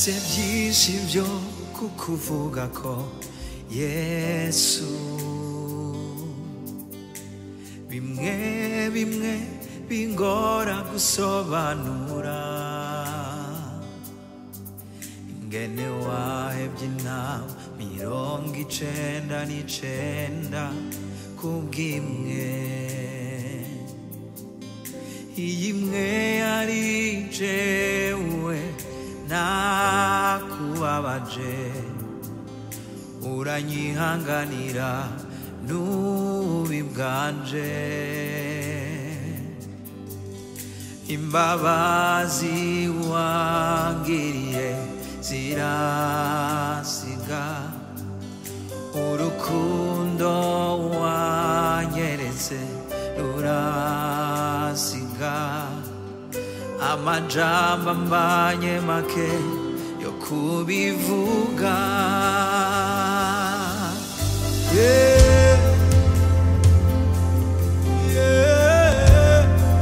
mfise byinshi byo kukuvuga ko yesu bimwe bimwe bingora gusobanura ingene wahebye inama mirongo icenda n'icenda kubw'imwe iyi imwe yari jewe nakubabaje uranyihanganira n'ububi bwanje imbabazi wangiriye zirasiga urukundo wanyeretse rurasiga amajambo ambanye make yo kubivuga yeah. Yeah.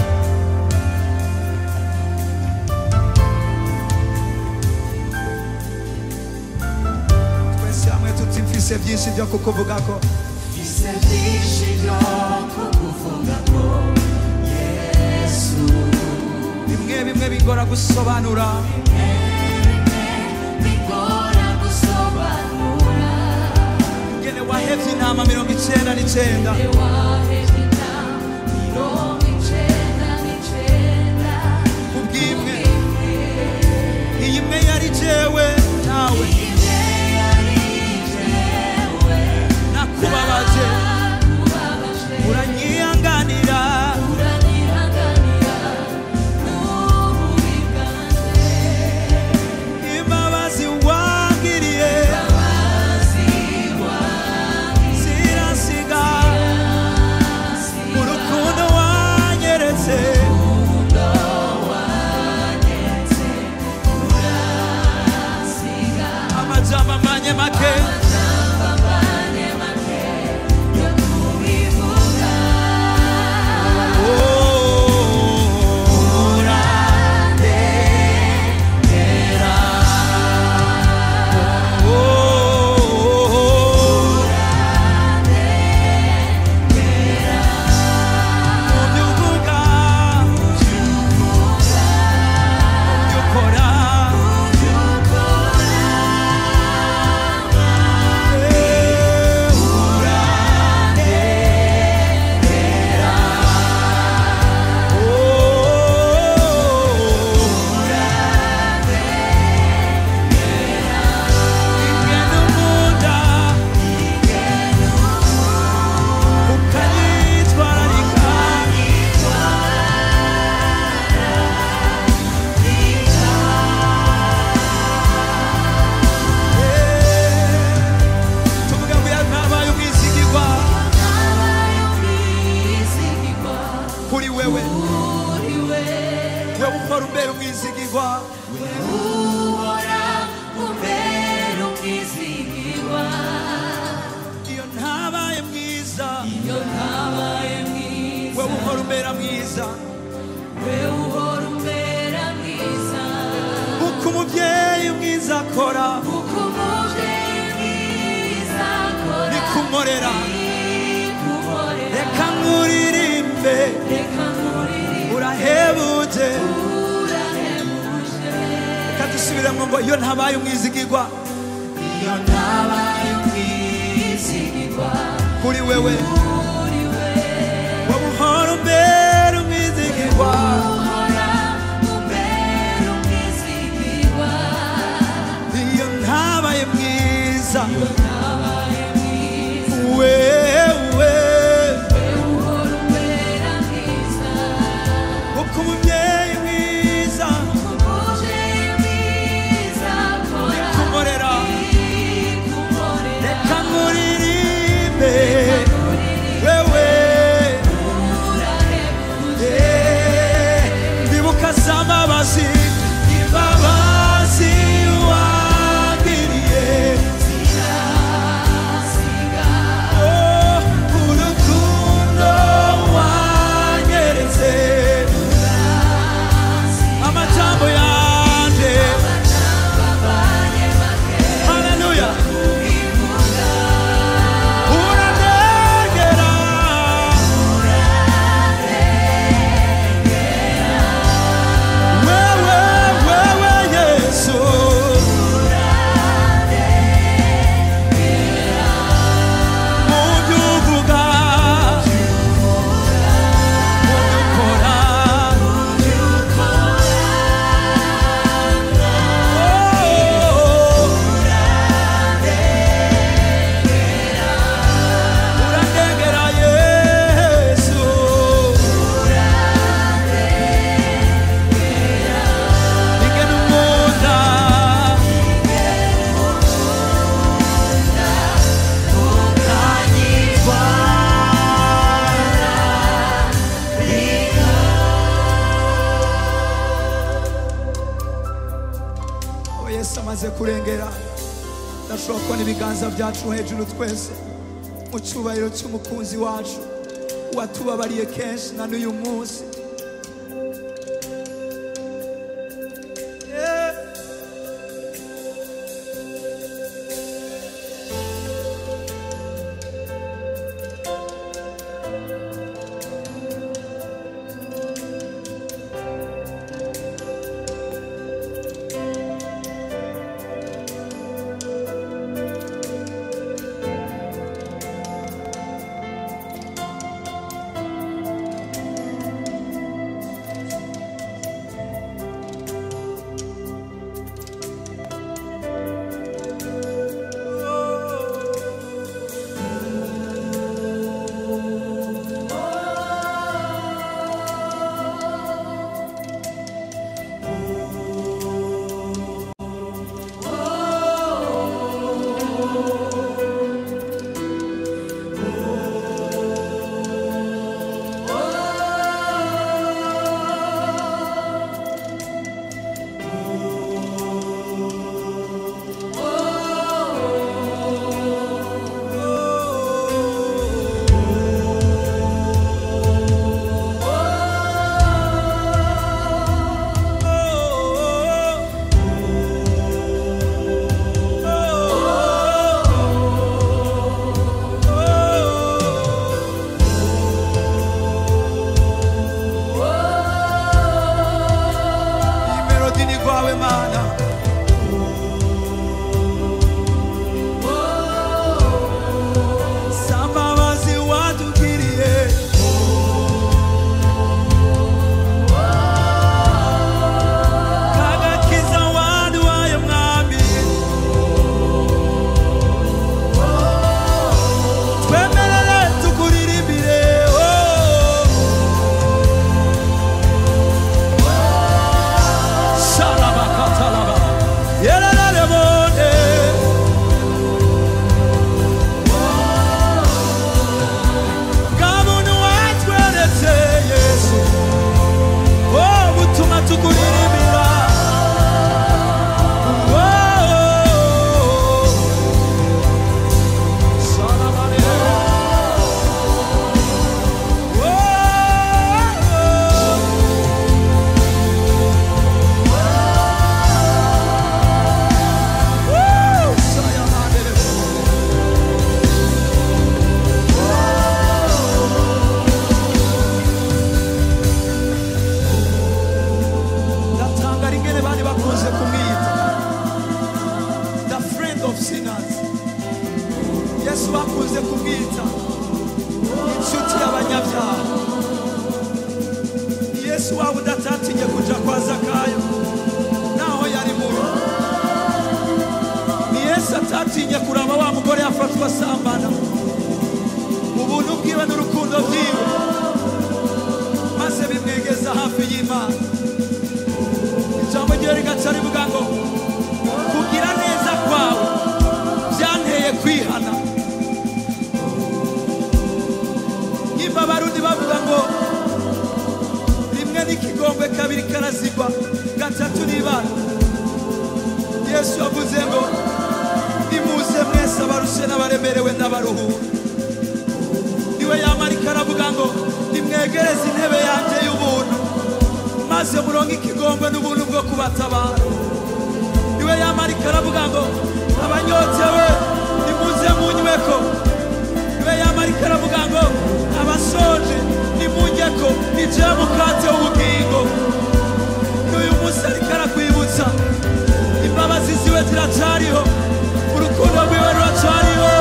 twese hamwe tuti mfise byinshi byo kukuvugako Mfise byinshi byo kukuvuga ko Yesu bimwe bimwe bigora gusobanura bigora gusobanura ngene wahevye intama mirongo icenda n'icenda wahejwe intama mirongo icenda n'icenda kubw'imwe iyi imwe yari jewe nawe imwe yari jewe nakubabaje nakubabaje uranyihanganira uranyihanganira n'ububi bwanjye imbabazi wangiriye imbabazi zirasiga urukundo wanyeretse amajambo amanye make Oh, urandekera. Oh, muvyo uvuga, muvyo ukora, eh, urandekera. Oh, ingene umunda ukanyitwararika tuvuga ngo yantabaye umwizigirwa kuri wewe wewe ukora umbera umwizigirwa iyo ntabaye mwiza wewe ukora umbera mwiza uko umubyeyi mwiza akora nikumorera reka nkuririmbe urahebuje reka dusubiremo ngo iyo ntabaye umwizigirwa iyo ntabaye umwizigirwa kuri wewe kuri we wowe uhora umbera umwizigirwa uhora umbera umwizigirwa iyo ntabaye mwiza ntabaye mwiza wewe uhora umbera mwiza uko umubyeyi mwiza umuje mwiza akora kumorera kumorera reka nkuririmbe wewe Eh, ndibuka za mbabazi imbabazi wangiriye amaze kurengera ndashobora kubona ibiganza byacu hejuru twese mu cyubahiro cy'umukunzi wacu watubabariye kenshi na n'uyu munsi Yeah. iyi melodi ni rwawe mana sambabazi watugiriye kagakiza waduhaye mwami twemerere tukuririmbire oh. Sharabakatalaba. Yerelelebone. Ngabuntu watweretse Yesu. Oh, butuma tukuririmbira. Oh. Sharabane. Oh. Woo! Sayonara. ndatangara ingene bari bakunze kumwita the friend of sinners yesu bakunze kumwita inshuti y'abanyabyaha ni yesu waba udatatinye kuja kwa zakayo naho yari mubi ni yesu atatinye kuraba wa mugore yafatwa asambana mu buntu bwiwe n'urukundo bwiwe maze bimwegeza hafi y'imana ijambo ryiwe rigaca rivuga ngo kugira neza kwawe byanteye kwihana nyimba abarundi bavuga ngo rimwe n'ikigongwe kabiri karazigwa gatatu n'ibana yesu yavuze ngo nimuze mwese abarushe n'abaremerewe n'abaruhura niwe yamarika aravuga ngo nimwegereze intebe yanjye y'ubuntu maze muronke ikigongwe n'ubuntu bwo kubatabara niwe yamarika aravuga ngo abanyotewe nimuze munyweko niwe yamarika aravuga ngo abasonje nimunjyeko nije mukate w'ubugingo n'uyu munsi ariko arakwibutsa imbabazi ziwe ziracariho urukundo rwiwe ruracariho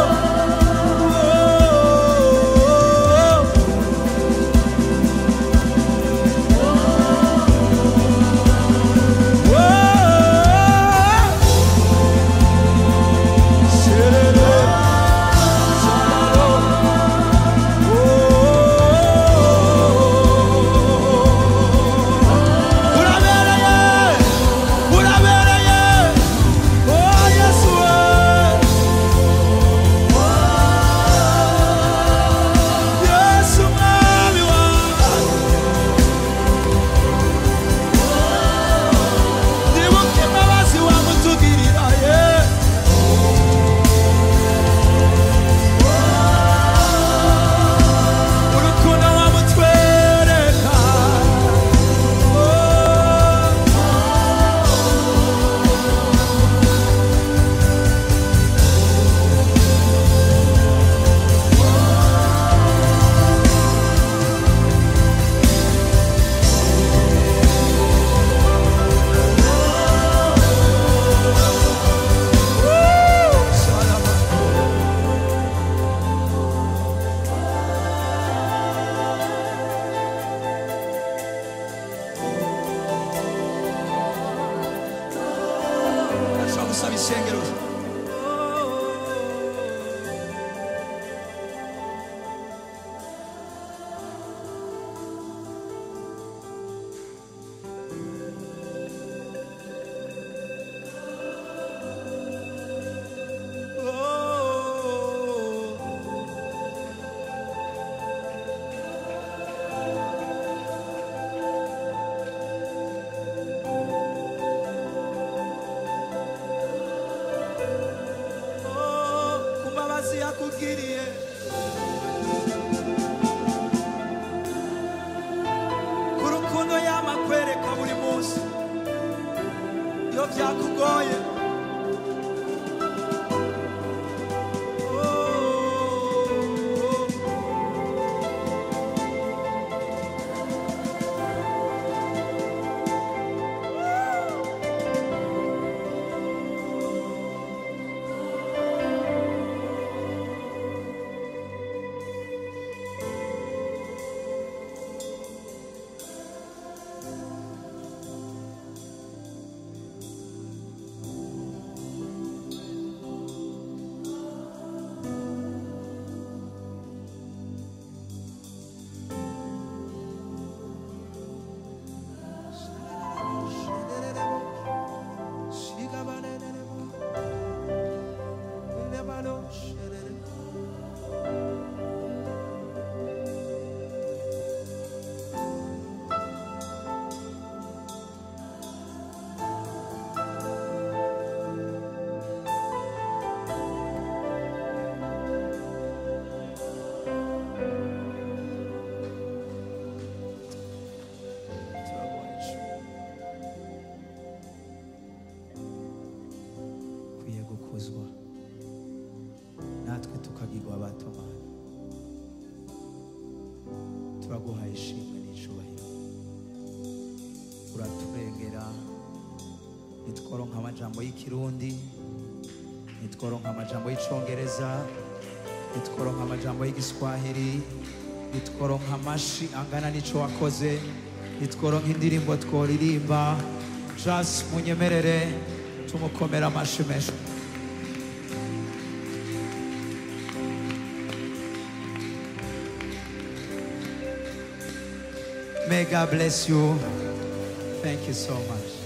Oh gusaba ishengero ku mbabazi yakugiriye ku rukundo yama kwereka buri munsi iyo byakugoye kwiye gukuzwa natwe tukagirwa abatomana turaguhaye ishimwe n'icubahiro uraturengera nitworonka amajambo y'ikirundi nitworonka amajambo y'icongereza nitworonka amajambo y'igiswahili nitworonka amashi angana n'ico wakoze nitworonka indirimbo tworirimba jas munyemerere tumukomera amashi menshi May God bless you. Thank you so much.